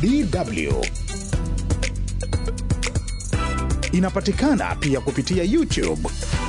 DW. Inapatikana pia kupitia YouTube.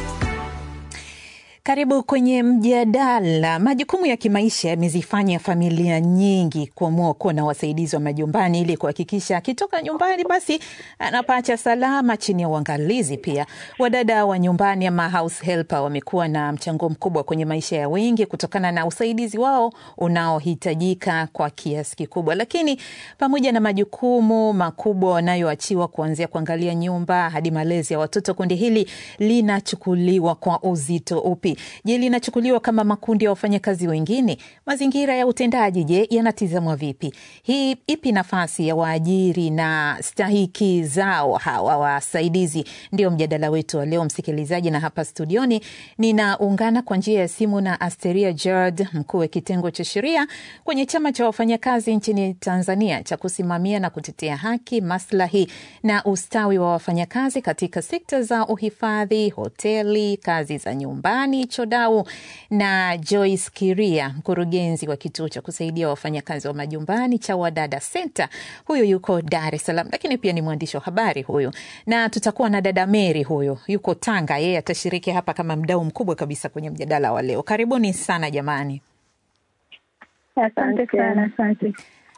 Karibu kwenye mjadala. Majukumu ya kimaisha yamezifanya familia nyingi kuamua kuwa na wasaidizi wa majumbani ili kuhakikisha akitoka nyumbani basi anapata salama chini ya uangalizi. Pia wadada wa nyumbani ama house helper wamekuwa na mchango mkubwa kwenye maisha ya wengi kutokana na usaidizi wao unaohitajika kwa kiasi kikubwa. Lakini pamoja na majukumu makubwa wanayoachiwa kuanzia kuangalia nyumba hadi malezi ya watoto, kundi hili linachukuliwa kwa uzito upi? Je, linachukuliwa kama makundi ya wafanyakazi wengine? Mazingira ya utendaji, je, yanatizamwa vipi? Hii ipi nafasi ya waajiri na stahiki zao hawa wasaidizi? Ndio mjadala wetu wa leo, msikilizaji, na hapa studioni ninaungana kwa njia ya simu na Asteria Gerard, mkuu wa kitengo cha sheria kwenye chama cha wafanyakazi nchini Tanzania cha kusimamia na kutetea haki, maslahi na ustawi wa wafanyakazi katika sekta za uhifadhi, hoteli, kazi za nyumbani Chodau na Joyce Kiria, mkurugenzi wa kituo cha kusaidia wafanyakazi wa majumbani cha Wadada Center. Huyu yuko Dar es Salaam, lakini pia ni mwandishi wa habari huyu, na tutakuwa na dada Mary, huyu yuko Tanga. Yeye atashiriki hapa kama mdau mkubwa kabisa kwenye mjadala wa leo. Karibuni sana jamani. Asante sana, asante.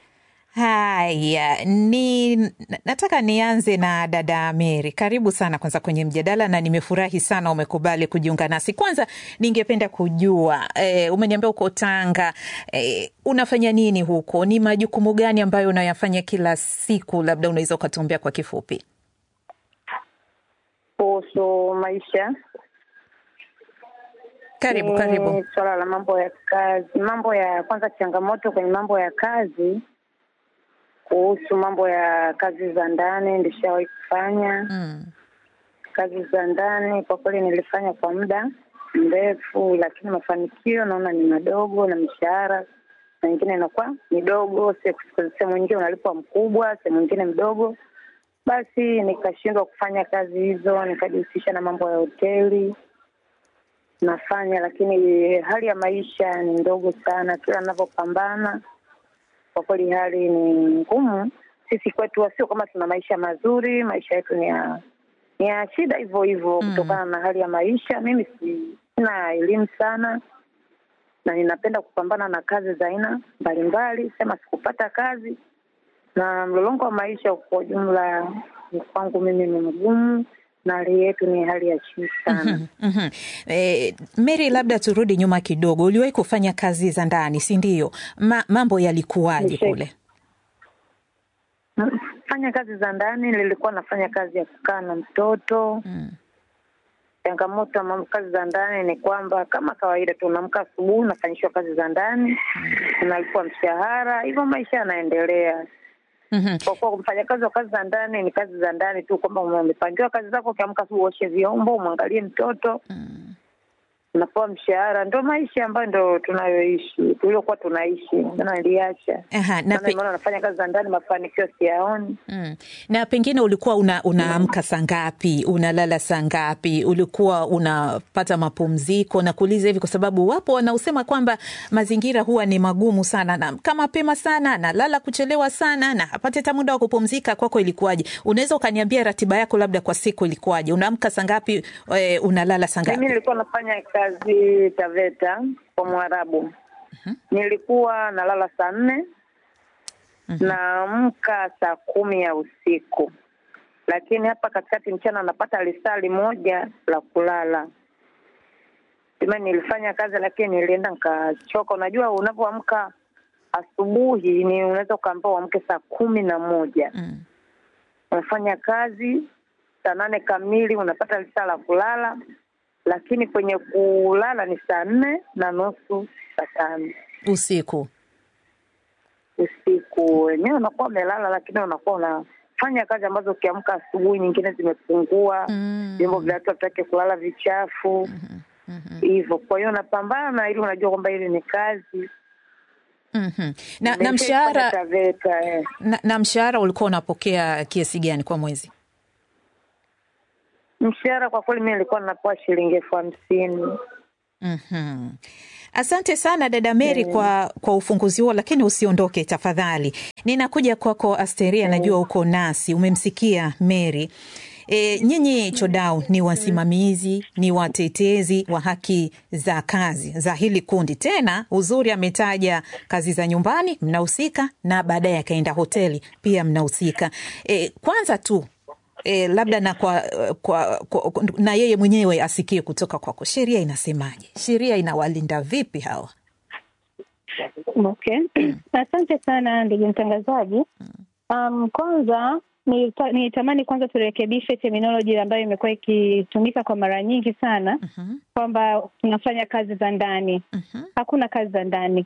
Haya, ni nataka nianze na dada Mary. Karibu sana kwanza kwenye mjadala, na nimefurahi sana umekubali kujiunga nasi. Kwanza ningependa kujua e, umeniambia uko Tanga e, unafanya nini huko? Ni majukumu gani ambayo unayafanya kila siku? Labda unaweza ukatuambia kwa kifupi kuhusu maisha. Karibu, Ni karibu. Swala la mambo ya kazi, mambo ya kwanza, changamoto kwenye mambo ya kazi kuhusu mambo ya kazi za ndani nilishawahi kufanya Mm. kazi za ndani. Kwa kweli nilifanya kwa muda mrefu, lakini mafanikio naona ni madogo, na mishahara na nyingine inakuwa midogo. Se- Sehemu nyingine unalipwa mkubwa, sehemu nyingine mdogo. Basi nikashindwa kufanya kazi hizo, nikajihusisha na mambo ya hoteli nafanya, lakini hali ya maisha ni ndogo sana. Kila ninavyopambana kwa kweli hali ni ngumu. Sisi kwetu sio kama tuna maisha mazuri, maisha yetu ni ya ni ya shida hivyo hivyo Mm. kutokana na hali ya maisha. Mimi si- sina elimu sana na ninapenda kupambana na kazi za aina mbalimbali, sema sikupata kazi na mlolongo wa maisha kwa ujumla ni kwangu mimi ni mgumu, na hali yetu ni hali ya chini sana. Mhm. E, Mary, labda turudi nyuma kidogo. Uliwahi kufanya kazi za ndani, si ndio? Ma, mambo yalikuwaje Nishe- kule? Fanya kazi za ndani, nilikuwa nafanya kazi ya kukaa na mtoto Mm. changamoto ya mambo kazi za ndani ni kwamba kama kawaida tu unaamka asubuhi unafanyishwa kazi za ndani unalipwa mshahara hivyo maisha yanaendelea Mhm. kwa kuwa mfanyakazi wa kazi za ndani ni kazi za ndani tu kwamba umepangiwa kazi zako ukiamka asubuhi uoshe vyombo umwangalie mtoto unapewa mshahara ndo maisha ambayo ndo tunayoishi tuliokuwa tunaishi ndio niliacha Aha, na maana pe- nimeona nafanya kazi za ndani mafanikio siyaoni Mm. Na pengine ulikuwa una, unaamka saa ngapi? Unalala saa ngapi? Ulikuwa unapata mapumziko? Na kuuliza hivi kwa sababu wapo wanaosema kwamba mazingira huwa ni magumu sana, naamka mapema sana, nalala kuchelewa sana, na hapati hata muda wa kupumzika. Kwako ilikuwaje? Unaweza ukaniambia ratiba yako labda kwa siku ilikuwaje? Unaamka saa ngapi? E, unalala saa Mimi ngapi? nilikuwa nafanya kazi Taveta kwa Mwarabu. Nilikuwa nalala saa nne naamka saa kumi ya usiku, lakini hapa katikati mchana napata lisali moja la kulala. Sema nilifanya kazi, lakini nilienda nikachoka. Unajua, unapoamka asubuhi ni unaweza ukaambia uamke saa kumi na moja Mm. unafanya kazi saa nane kamili unapata lisaa la kulala, lakini kwenye kulala ni saa nne na nusu saa tano Usiku. usiku. Wenyewe unakuwa umelala, lakini unakuwa unafanya kazi ambazo ukiamka asubuhi nyingine zimepungua, Mm. vyombo vya watu hataki kulala vichafu hivyo. Kwa hiyo unapambana ili unajua kwamba hili ni kazi Mhm. Na, na Nimeshaifanya mshahara Taveta, eh. na, na mshahara ulikuwa unapokea kiasi gani kwa mwezi? Mshahara kwa kweli mi nilikuwa napewa shilingi elfu hamsini. Mhm. Asante sana dada Mary kwa, kwa ufunguzi huo, lakini usiondoke tafadhali. Ninakuja kwako Asteria, najua uko nasi, umemsikia Mary. E, nyinyi Chodau ni wasimamizi, ni watetezi wa haki za kazi za hili kundi. Tena uzuri ametaja kazi za nyumbani mnahusika, na baadaye akaenda hoteli pia mnahusika. E, kwanza tu E, labda na kwa, kwa, kwa, na yeye mwenyewe asikie kutoka kwako, sheria inasemaje? Sheria inawalinda vipi hawa? Okay, asante sana ndugu mtangazaji. Um, kwanza nilita- nilitamani kwanza turekebishe terminology ambayo imekuwa ikitumika kwa mara nyingi sana Mhm, kwamba tunafanya kazi za ndani. mhm, Hakuna kazi za ndani,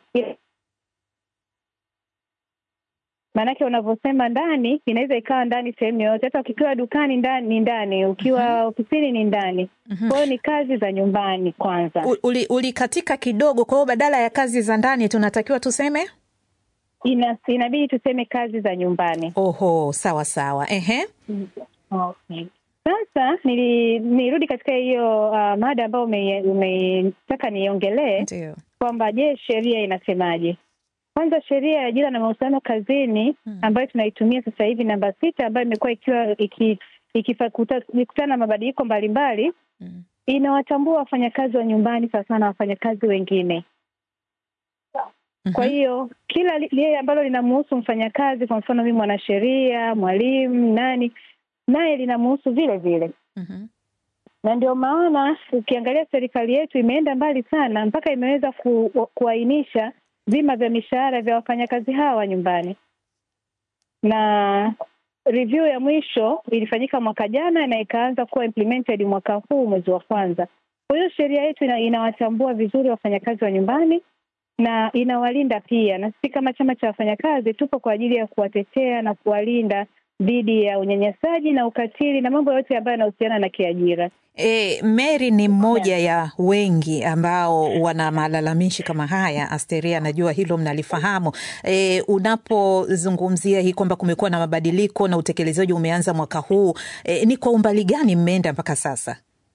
maanake unavyosema ndani inaweza ikawa ndani sehemu yoyote, hata ukiwa dukani ndani ni ndani, ukiwa ofisini ni ndani. mhm. Kwa hiyo ni kazi za nyumbani kwanza. U- uli- Ulikatika kidogo, kwa hiyo badala ya kazi za ndani tunatakiwa tuseme Ina, inabidi tuseme kazi za nyumbani. oho, sawa sawa, ehe. Okay. Sasa nili, nirudi katika hiyo uh, mada ambayo ume- umetaka niongelee Ndio. kwamba je, sheria inasemaje? Kwanza sheria ya ajira na mahusiano kazini ambayo tunaitumia sasa hivi namba sita, ambayo imekuwa ikiwa iki- ikifa- kuta- ikikutana na mabadiliko mbalimbali, Mm. inawatambua wafanyakazi wa nyumbani sawasawa na wafanyakazi wengine. Kwa Mhm. hiyo kila li- lile ambalo linamhusu mfanyakazi, kwa mfano mimi mwanasheria, mwalimu, nani, naye linamhusu vile vile Mhm. na ndio maana ukiangalia serikali yetu imeenda mbali sana mpaka imeweza ku, kuainisha vima vya mishahara vya wafanyakazi hawa wa nyumbani, na review ya mwisho ilifanyika mwaka jana na ikaanza kuwa implemented mwaka huu mwezi wa kwanza. Kwa hiyo sheria yetu ina, inawatambua vizuri wafanyakazi wa nyumbani na inawalinda pia, na sisi kama chama cha wafanyakazi tupo kwa ajili ya kuwatetea na kuwalinda dhidi ya unyanyasaji na ukatili na mambo yote ambayo yanahusiana na kiajira. E, Mary ni mmoja ya wengi ambao wana malalamishi kama haya. Asteria, najua hilo mnalifahamu. E, unapozungumzia hii kwamba kumekuwa na mabadiliko na utekelezaji umeanza mwaka huu, e, ni kwa umbali gani mmeenda mpaka sasa?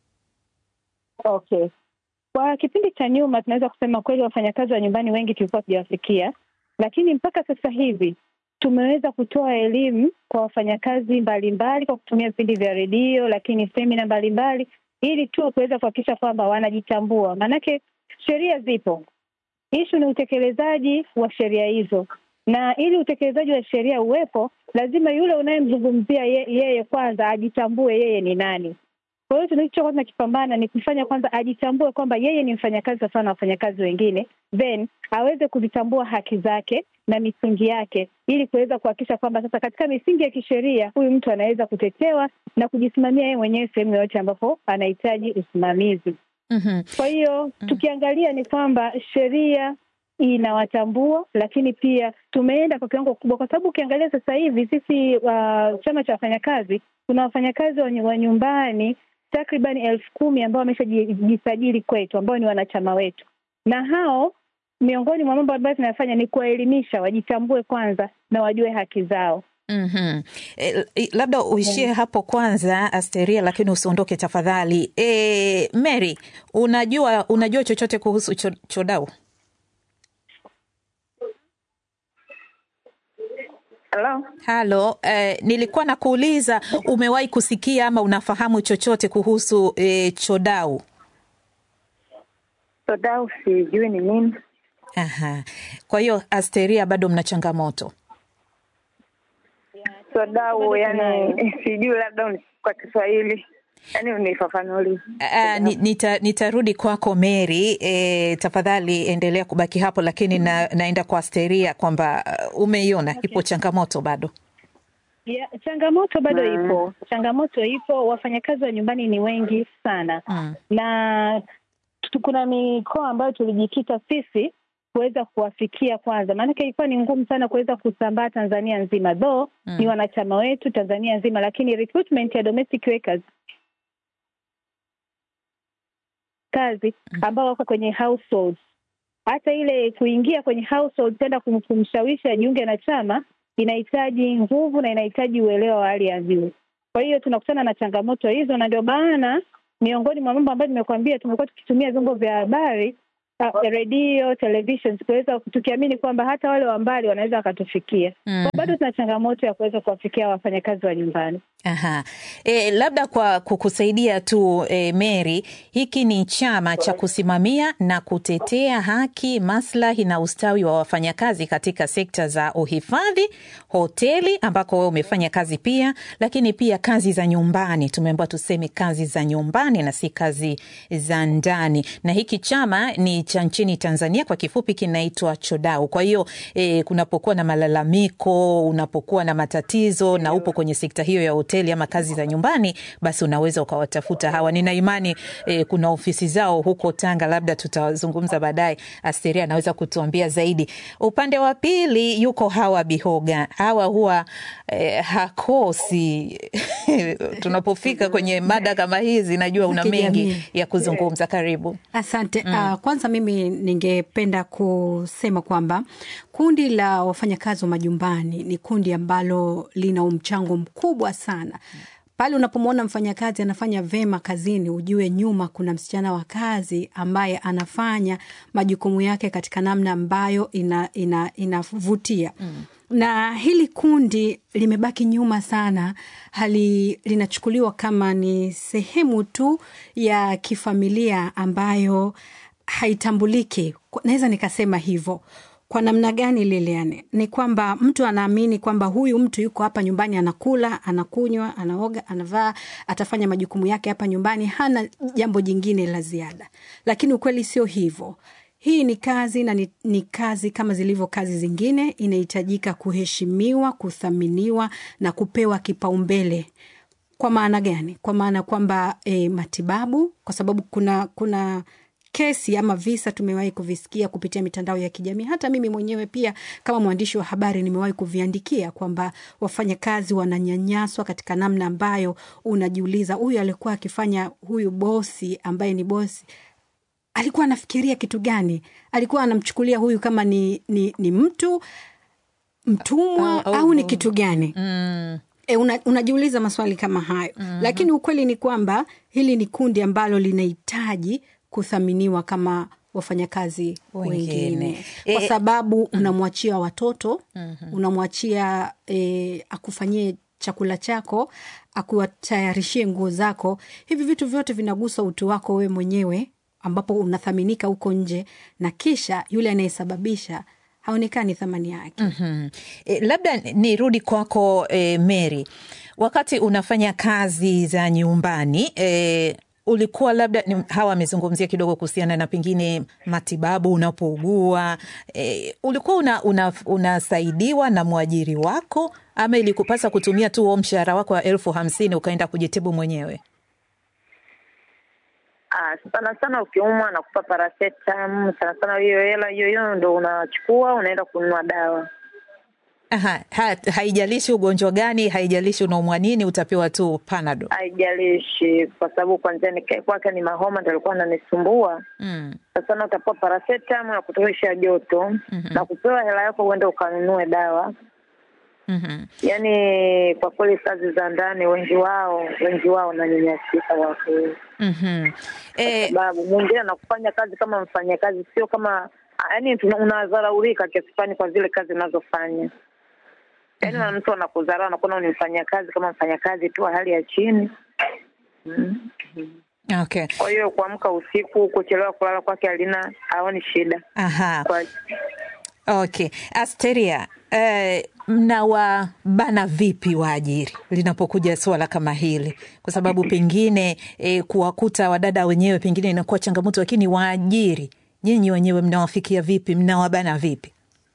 Okay, kwa kipindi cha nyuma tunaweza kusema kweli wafanyakazi wa nyumbani wengi tulikuwa tujawafikia, lakini mpaka sasa hivi tumeweza kutoa elimu kwa wafanyakazi mbalimbali kwa kutumia vipindi vya redio, lakini semina mbalimbali, ili tu kuweza kuhakikisha kwamba wanajitambua. Maanake sheria zipo, ishu ni utekelezaji wa sheria hizo, na ili utekelezaji wa sheria uwepo, lazima yule unayemzungumzia ye, yeye kwanza ajitambue yeye ni nani. Kwa hiyo tunachokuwa tunakipambana ni kufanya kwanza ajitambue kwamba yeye ni mfanyakazi sawa na wafanyakazi wengine, then aweze kuzitambua haki zake na misingi yake, ili kuweza kuhakikisha kwamba sasa katika misingi ya kisheria huyu mtu anaweza kutetewa na kujisimamia yeye mwenyewe sehemu yoyote ambapo anahitaji usimamizi. Mhm. Kwa hiyo tukiangalia ni kwamba sheria inawatambua, lakini pia tumeenda kwa kiwango kubwa, kwa sababu ukiangalia sasa hivi sisi uh, chama cha wafanyakazi tuna wafanyakazi wa nyu- wa nyumbani takriban elfu kumi ambao wameshajisajili kwetu, ambao ni wanachama wetu, na hao miongoni mwa mambo ambayo tunayafanya ni kuwaelimisha wajitambue kwanza na wajue haki zao. Mhm. E, labda uishie hapo kwanza Asteria, lakini usiondoke tafadhali. E, Mary, unajua unajua chochote kuhusu cho, Chodau? Hello? Halo, eh, nilikuwa nakuuliza umewahi kusikia ama unafahamu chochote kuhusu eh, Chodau? Sodau sijui ni nini. Aha. Kwa hiyo Asteria, bado mna changamoto. Sodau Bado yani sijui, labda uni- kwa Kiswahili yani unifafanulie. Uh, ni- nita, nitarudi kwako Mary. E, tafadhali endelea kubaki hapo, lakini na, naenda kwa Asteria kwamba uh, umeiona ipo changamoto bado. Ya, changamoto bado Mm. ipo, changamoto ipo. Wafanyakazi wa nyumbani ni wengi sana Mm. na tu- kuna mikoa ambayo tulijikita sisi kuweza kuwafikia kwanza, maanake ilikuwa ni ngumu sana kuweza kusambaa Tanzania nzima, though Mm. ni wanachama wetu Tanzania nzima, lakini recruitment ya domestic workers kazi ambao wako kwenye households, hata ile kuingia kwenye household tenda kum- kumshawishi ajiunge na chama inahitaji nguvu na inahitaji uelewa wa hali ya juu. Kwa hiyo tunakutana na changamoto hizo, na ndio maana miongoni mwa mambo ambayo nimekuambia, tumekuwa tukitumia vyombo vya habari uh, redio, television, kuweza tukiamini kwamba hata wale wa mbali wanaweza wakatufikia. Mhm. Kwa bado tuna changamoto ya kuweza kuwafikia wafanyakazi wa nyumbani. Aha. E, labda kwa kukusaidia tu e, Mary, hiki ni chama cha kusimamia na kutetea haki, maslahi na ustawi wa wafanyakazi katika sekta za uhifadhi, hoteli ambako wewe umefanya kazi pia, lakini pia kazi za nyumbani. Tumeambiwa tuseme kazi za nyumbani na si kazi za ndani, na hiki chama ni cha nchini Tanzania, kwa kifupi kinaitwa Chodau. Kwa hiyo e, kunapokuwa na malalamiko, unapokuwa na matatizo na upo kwenye sekta hiyo ya hoteli ama kazi za nyumbani, basi unaweza ukawatafuta hawa. Nina imani e, kuna ofisi zao huko Tanga, labda tutazungumza baadaye. Asteria anaweza kutuambia zaidi. Upande wa pili yuko Hawa Bihoga. Hawa huwa e, hakosi tunapofika kwenye mada kama hizi, najua una mengi Kijamii. ya kuzungumza. Karibu. Asante. Uh, kwanza mimi ningependa kusema kwamba kundi la wafanyakazi wa majumbani ni kundi ambalo lina mchango mkubwa sana. Pale unapomwona mfanyakazi anafanya vema kazini, ujue nyuma kuna msichana wa kazi ambaye anafanya majukumu yake katika namna ambayo ina, ina, inavutia na hili kundi limebaki nyuma sana, hali linachukuliwa kama ni sehemu tu ya kifamilia ambayo haitambuliki. Kwa- Naweza nikasema hivyo. Kwa namna gani, Lilian? Ni kwamba mtu anaamini kwamba huyu mtu yuko hapa nyumbani, anakula, anakunywa, anaoga, anavaa, atafanya majukumu yake hapa nyumbani, hana jambo jingine la ziada, lakini ukweli sio hivyo. Hii ni kazi na ni, ni kazi kama zilivyo kazi zingine, inahitajika kuheshimiwa, kuthaminiwa na kupewa kipaumbele. Kwa maana gani? Kwa maana kwamba e, matibabu, kwa sababu kuna kuna kesi ama visa tumewahi kuvisikia kupitia mitandao ya kijamii. Hata mimi mwenyewe pia kama mwandishi wa habari nimewahi kuviandikia kwamba wafanyakazi wananyanyaswa katika namna ambayo unajiuliza, huyu alikuwa akifanya, huyu bosi ambaye ni bosi alikuwa anafikiria kitu gani? Alikuwa anamchukulia huyu kama ni, ni, ni mtu mtumwa Au- au, ni au- kitu gani? Mm. E, una, unajiuliza maswali kama hayo mm-hmm. Lakini ukweli ni kwamba hili ni kundi ambalo linahitaji kuthaminiwa kama wafanyakazi Wengine. wengine, kwa E- sababu unamwachia watoto mm-hmm. unamwachia e, akufanyie chakula chako, akuwatayarishie nguo zako. Hivi vitu vyote vinagusa utu wako wewe mwenyewe, ambapo unathaminika huko nje, na kisha yule anayesababisha haonekani thamani yake. Mhm. E, labda nirudi kwako e, Mary, wakati unafanya kazi za nyumbani e, ulikuwa labda ni- hawa amezungumzia kidogo kuhusiana na pengine matibabu unapougua e, ulikuwa una, una, unasaidiwa na mwajiri wako ama ilikupasa kutumia tu huo mshahara wako wa elfu hamsini ukaenda kujitibu mwenyewe? Ah, sana sana ukiumwa nakupa paracetam, sana sana hiyo hela hiyo hiyo ndo unachukua unaenda kununua dawa. Aha, ha, haijalishi ugonjwa gani, haijalishi unaumwa nini, utapewa tu panado. Haijalishi, kwa sababu kwanzia nikae kwake ni mahoma ndo alikuwa ananisumbua. Mm. Sasa na utapewa paracetam ya kutosha joto na kupewa hela yako uende ukanunue dawa. Mhm. Yaani kwa kweli kazi za ndani wengi wao wengi wao wananyanyasika watu, Mhm. E, sababu mwingine anakufanya kazi kama mfanyakazi, sio kama yaani tuna- unadharaulika kiasi fulani kwa zile kazi unazofanya. Yaani na mtu anakudharau anakuona ni mfanyakazi kama mfanyakazi tu wa hali ya chini. Mm. okay. Kwa hiyo kuamka usiku, kuchelewa kulala kwake halina haoni shida Aha. kwa Okay. Asteria, eh, mnawabana vipi waajiri linapokuja suala kama hili? Kwa sababu pengine eh, kuwakuta wadada wenyewe pengine inakuwa changamoto, lakini waajiri nyinyi wenyewe mnawafikia vipi? Mnawabana vipi?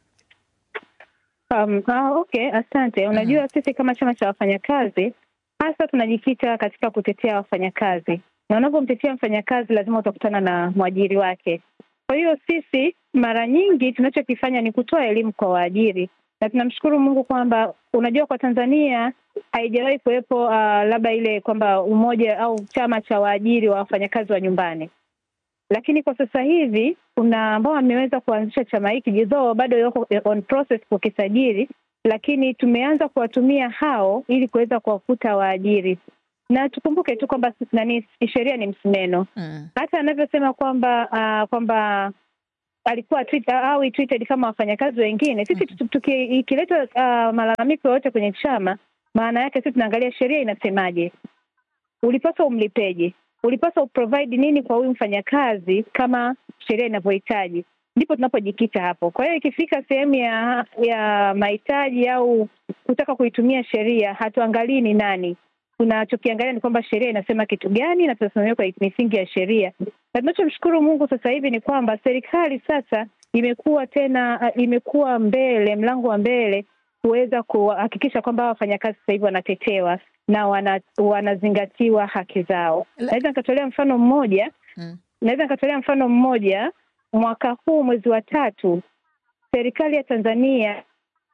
Um, ah, okay, asante. Unajua sisi kama chama cha wafanyakazi hasa tunajikita katika kutetea wafanyakazi, na unapomtetea mfanyakazi lazima utakutana na mwajiri wake. Kwa hiyo sisi mara nyingi tunachokifanya ni kutoa elimu kwa waajiri, na tunamshukuru Mungu kwamba unajua, kwa Tanzania haijawahi kuwepo uh, labda ile kwamba umoja au chama cha waajiri wa wafanyakazi wa nyumbani lakini kwa sasa hivi kuna ambao wameweza kuanzisha chama hiki jidhoo bado yoko on process kukisajili, lakini tumeanza kuwatumia hao ili kuweza kuwakuta waajiri, na tukumbuke tu kwamba nani, sheria ni msumeno. Mm. Hata anavyosema kwamba uh, kwamba alikuwa treat, au treated kama wafanyakazi wengine. Sisi tu- tuki- ikiletwa uh, malalamiko yoyote kwenye chama, maana yake sisi tunaangalia sheria inasemaje, ulipaswa umlipeje, ulipaswa uprovide nini kwa huyu mfanyakazi kama sheria inavyohitaji, ndipo tunapojikita hapo. Kwa hiyo ikifika sehemu ya ya mahitaji au kutaka kuitumia sheria, hatuangalii ni nani tunachokiangalia ni kwamba sheria inasema kitu gani na tunasimamia kwa misingi ya sheria. Na tunachomshukuru Mungu sasa hivi ni kwamba serikali sasa imekuwa tena uh, imekuwa mbele, mlango wa mbele kuweza kuhakikisha kwamba hawa wafanyakazi sasa hivi wanatetewa na wana, wanazingatiwa haki zao. La- Naweza nikatolea mfano mmoja Mm. naweza nikatolea mfano mmoja. Mwaka huu mwezi wa tatu, serikali ya Tanzania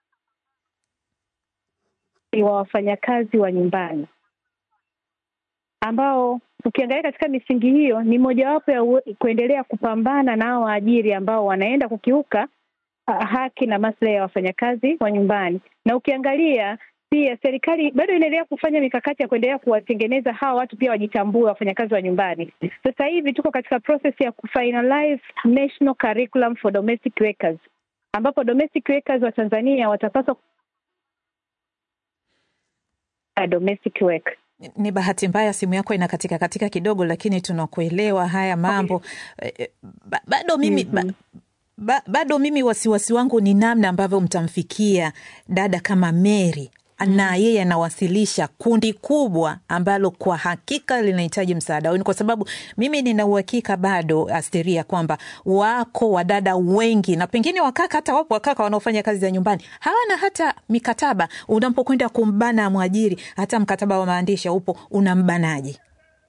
wa wafanyakazi wa nyumbani ambao ukiangalia katika misingi hiyo ni mojawapo ya uwe- kuendelea kupambana na hao waajiri ambao wanaenda kukiuka ah, haki na maslahi ya wafanyakazi wa nyumbani. Na ukiangalia pia serikali bado inaendelea kufanya mikakati ya kuendelea kuwatengeneza hawa watu pia wajitambue, wafanyakazi wa nyumbani. Sasa hivi tuko katika process ya kufinalize National Curriculum for Domestic Workers, ambapo domestic workers wa Tanzania watapaswa domestic work Ni bahati mbaya simu yako inakatika katika kidogo, lakini tunakuelewa haya mambo Eh, ba, bado mimi ba, ba, bado mimi wasiwasi wangu ni namna ambavyo mtamfikia dada kama Mary na yeye anawasilisha kundi kubwa ambalo kwa hakika linahitaji msaada wenu, kwa sababu mimi nina uhakika bado, Asteria, kwamba wako wadada wengi na pengine wakaka, hata wapo wakaka wanaofanya kazi za nyumbani hawana hata mikataba. Unapokwenda kumbana mwajiri, hata mkataba wa maandishi upo, unambanaje?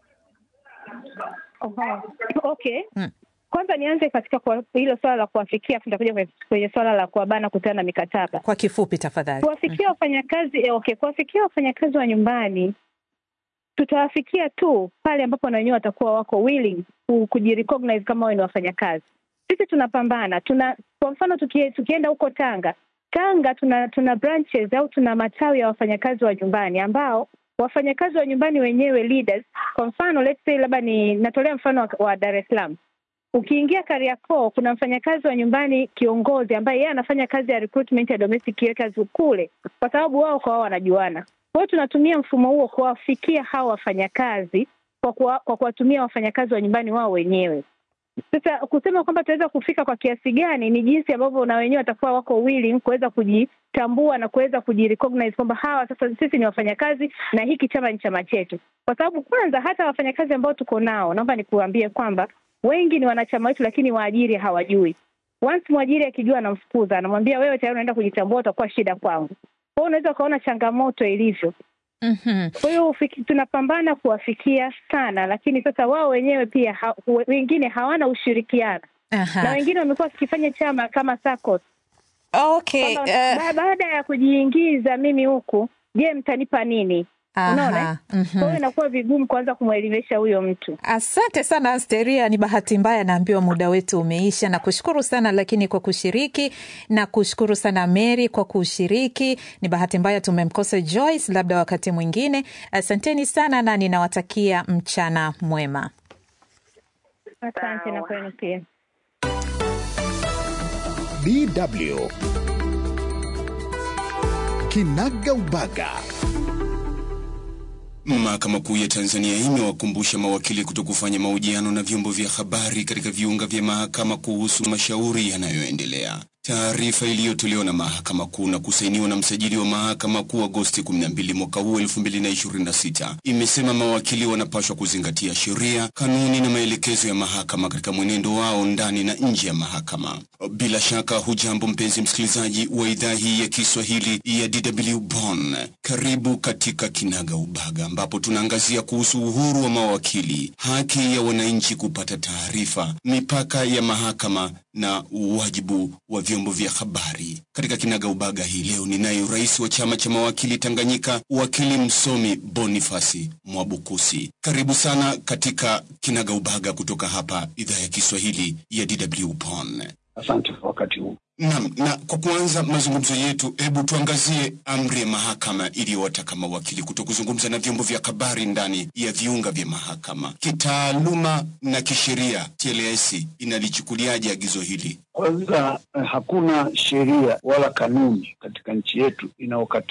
Oho. Okay. Mm. Kwanza nianze katika kwa- hilo swala la kuwafikia, afu nitakuja kwenye- kwenye swala la kuwabana kutana na mikataba. Kwa kifupi tafadhali. Kuwafikia wafanyakazi eh, okay, kuwafikia wafanyakazi wa nyumbani tutawafikia tu pale ambapo na wenyewe watakuwa wako willing ku- kujirecognize kama wao ni wafanyakazi. Sisi tunapambana, tuna kwa mfano tukie, tukienda huko Tanga, Tanga tuna tuna branches au tuna matawi ya wafanyakazi wa nyumbani ambao wafanyakazi wa nyumbani wenyewe leaders. Kwa mfano let's say, labda ni natolea mfano wa, wa Dar es Salaam ukiingia Kariakoo kuna mfanyakazi wa nyumbani kiongozi ambaye yeye anafanya kazi ya recruitment ya domestic workers kule, kwa sababu wao kwa wao wanajuana. Kwa hiyo tunatumia mfumo huo kuwafikia hawa wafanyakazi kwa kuwa- kwa kuwatumia wafanyakazi wa nyumbani wao wenyewe. Sasa kusema kwamba tunaweza kufika kwa kiasi gani ni jinsi ambavyo na wenyewe watakuwa wako willing kuweza kujitambua na kuweza kujirecognize kwamba hawa sasa sisi ni wafanyakazi na hiki chama ni chama chetu, kwa sababu kwanza hata wafanyakazi ambao tuko nao, naomba nikuambie kwamba wengi ni wanachama wetu, lakini waajiri hawajui. Once mwajiri akijua, anamfukuza, anamwambia wewe tayari unaenda kujitambua, utakuwa shida kwangu. Kwa hiyo unaweza ukaona changamoto ilivyo. Mhm. Kwa hiyo ufiki- tunapambana kuwafikia sana, lakini sasa wao wenyewe pia ha, we- wengine hawana ushirikiano Aha. na wengine wamekuwa wakifanya chama kama SACCOS Okay. kwamba eh, ba- baada ya kujiingiza mimi huku, je, mtanipa nini? Unaona, aha. eh? Mhm. Kwa hiyo inakuwa vigumu kuanza kumwelimisha huyo mtu. Asante sana Asteria, ni bahati mbaya naambiwa muda wetu umeisha. Na kushukuru sana lakini kwa kushiriki, na kushukuru sana Mary kwa kushiriki. Ni bahati mbaya tumemkosa Joyce, labda wakati mwingine. Asanteni sana na ninawatakia mchana mwema. Asante na kwenu pia. DW Kinaga Ubaga. Mahakama Kuu ya Tanzania imewakumbusha mawakili kutokufanya mahojiano na vyombo vya habari katika viunga vya mahakama kuhusu mashauri yanayoendelea. Taarifa iliyotolewa na Mahakama Kuu na kusainiwa na msajili wa Mahakama Kuu Agosti 12 mwaka huu 2026 imesema mawakili wanapaswa kuzingatia sheria, kanuni na maelekezo ya mahakama katika mwenendo wao ndani na nje ya mahakama. Bila shaka, hujambo mpenzi msikilizaji wa idhaa hii ya Kiswahili ya DW Bonn. Karibu katika Kinaga Ubaga ambapo tunaangazia kuhusu uhuru wa mawakili, haki ya wananchi kupata taarifa, mipaka ya mahakama na wajibu wa vyombo vya habari. Katika Kinaga Ubaga hii leo ninaye rais wa chama cha mawakili Tanganyika, wakili msomi Bonifasi Mwabukusi. Karibu sana katika Kinaga Ubaga kutoka hapa idhaa ya Kiswahili ya DW Bonn. Asante kwa wakati huu. Naam, na kwa kuanza mazungumzo yetu, hebu tuangazie amri ya mahakama iliyowataka mawakili kuto kuzungumza na vyombo vya habari ndani ya viunga vya mahakama. Kitaaluma na kisheria, TLS inalichukuliaje agizo hili? Kwanza, eh, hakuna sheria wala kanuni katika nchi yetu inayokataza